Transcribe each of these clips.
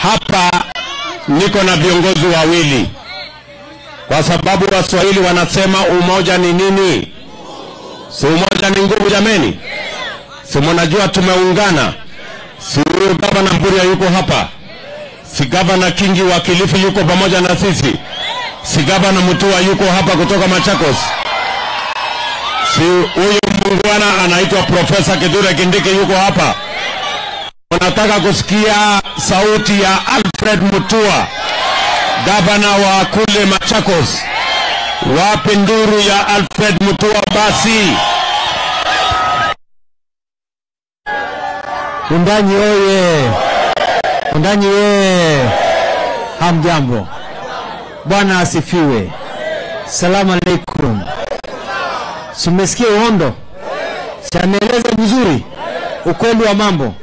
hapa niko na viongozi wawili, kwa sababu Waswahili wanasema umoja ni nini? Si umoja ni nguvu jameni? Si mnajua tumeungana? Si huyu gavana Mburia yuko hapa? Si gavana Kingi wa Kilifi yuko pamoja na sisi? Si gavana Mutua yuko hapa kutoka Machakos? Si huyu muungwana anaitwa Profesa Kithure Kindiki yuko hapa? Unataka kusikia sauti ya Alfred Mutua, gavana wa kule Machakos? Wapi nduru ya Alfred Mutua basi? Undanyi oye! Undanyi oye! Hamjambo, Bwana asifiwe. Salamu alaikum. Simesikia uhondo, siameeleza vizuri ukweli wa mambo.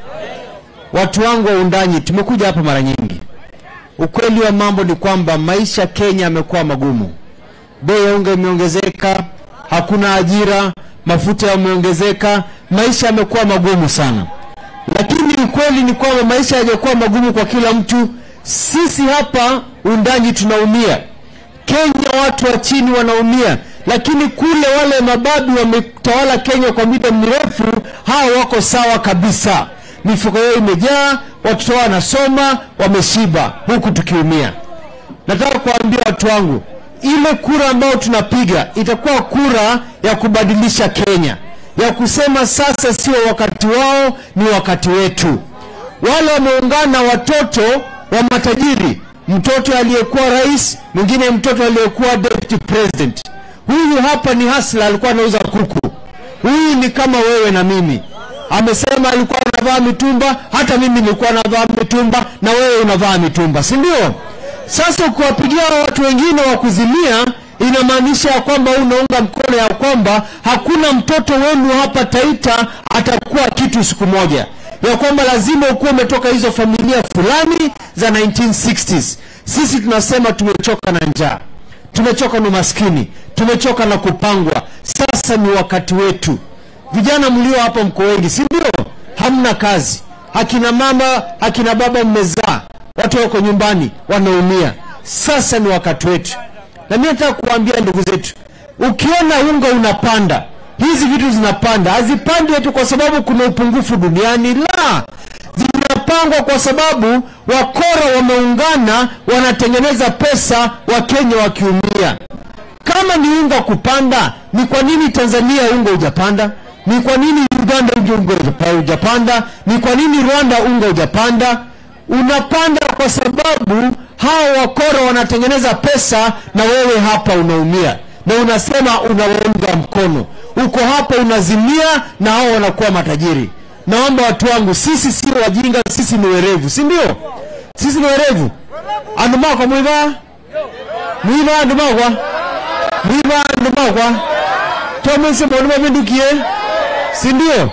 Watu wangu wa Undanyi, tumekuja hapa mara nyingi. Ukweli wa mambo ni kwamba maisha Kenya yamekuwa magumu, bei ya unga imeongezeka, hakuna ajira, mafuta yameongezeka, maisha yamekuwa magumu sana lakini ukweli ni kwamba maisha hayajakuwa magumu kwa kila mtu. Sisi hapa Undanyi tunaumia, Kenya watu wa chini wanaumia, lakini kule wale mababi wametawala Kenya kwa muda mrefu, hao wako sawa kabisa, mifuko yao imejaa, watoto wao wanasoma, wameshiba, huku tukiumia. Nataka kuambia watu wangu, ile kura ambayo tunapiga itakuwa kura ya kubadilisha Kenya, ya kusema sasa sio wakati wao, ni wakati wetu. Wale wameungana watoto wa matajiri, mtoto aliyekuwa rais, mwingine mtoto aliyekuwa deputy president. Huyu hapa ni hasla, alikuwa anauza kuku. Huyu ni kama wewe na mimi. Amesema alikuwa anavaa mitumba, hata mimi nilikuwa navaa mitumba, na wewe unavaa mitumba, si ndio? Sasa ukiwapigia watu wengine wa kuzimia inamaanisha ya kwamba unaunga mkono ya kwamba hakuna mtoto wenu hapa Taita atakuwa kitu siku moja, ya kwamba lazima ukuwa umetoka hizo familia fulani za 1960s. Sisi tunasema tumechoka na njaa, tumechoka na umaskini, tumechoka na kupangwa. Sasa ni wakati wetu. Vijana mlio hapa mko wengi, si ndio? Hamna kazi, akina mama akina baba mmezaa, watu wako nyumbani wanaumia. Sasa ni wakati wetu na mimi nataka kuambia ndugu zetu, ukiona unga unapanda, hizi vitu zinapanda, hazipandi eti kwa sababu kuna upungufu duniani, la, zinapangwa kwa sababu wakora wameungana, wanatengeneza pesa, wakenya wakiumia. Kama ni unga kupanda, ni kwa nini Tanzania unga hujapanda? Ni kwa nini Uganda unga hujapanda? Ni kwa nini Rwanda unga hujapanda? Unapanda kwa sababu hao wakora wanatengeneza pesa na wewe hapa unaumia, na unasema unawaunga mkono. Uko hapa unazimia na hao wanakuwa matajiri. Naomba watu wangu, sisi sio wajinga, sisi ni werevu, si ndio? Sisi ni werevu. andumakwa mwiva mwiva andumakwa mwiva andumakwa tomese mbona mavindukie, si ndio?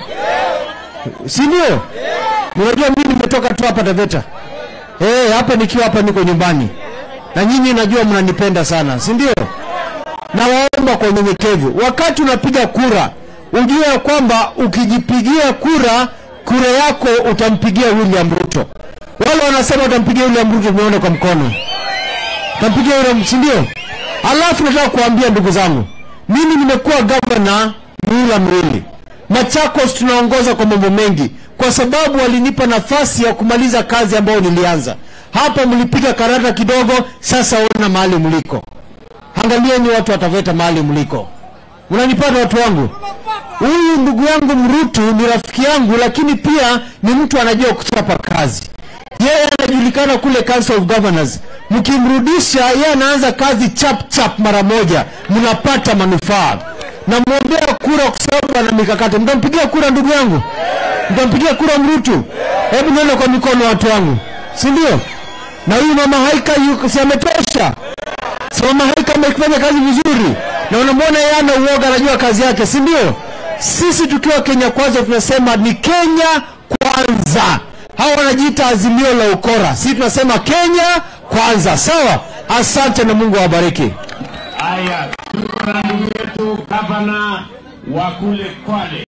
Si ndio? Unajua mimi nimetoka tu hapa Taveta. Eh, hapa nikiwa hapa niko nyumbani. Na nyinyi najua mnanipenda sana, si ndio? Nawaomba kwa unyenyekevu, wakati unapiga kura, ujue ya kwamba ukijipigia kura, kura yako utampigia William Ruto. Wale wanasema utampigia William Ruto, tumeona kwa mkono. Utampigia William, si ndio? Alafu nataka kuambia ndugu zangu, mimi nimekuwa gavana muhula miwili. Machakos tunaongoza kwa mambo mengi kwa sababu walinipa nafasi ya kumaliza kazi ambayo nilianza. Hapa mlipiga karata kidogo, sasa ona mahali mliko. Angalieni watu wataveta mahali mliko. Mnanipata watu wangu? Huyu ndugu yangu Mrutu ni rafiki yangu, lakini pia ni mtu anajua kuchapa kazi. Yeye anajulikana kule Council of Governors. Mkimrudisha yeye anaanza kazi chap chap mara moja, mnapata manufaa. Namwombea kura kwa sababu ana mikakati. Mtampigia kura ndugu yangu? Mtampigia kura Mrutu? Hebu nione kwa mikono watu wangu, si ndio? Na huyu mama Haika yuko si ametosha? Si mama Haika amefanya kazi vizuri, na unamwona yeye ana uoga, anajua kazi yake, si ndio? Sisi tukiwa Kenya Kwanza tunasema ni Kenya Kwanza. Hawa wanajiita azimio la ukora, sisi tunasema Kenya Kwanza. Sawa, asante na Mungu awabariki. Haya, tuko na ndugu yetu gavana wa kule Kwale.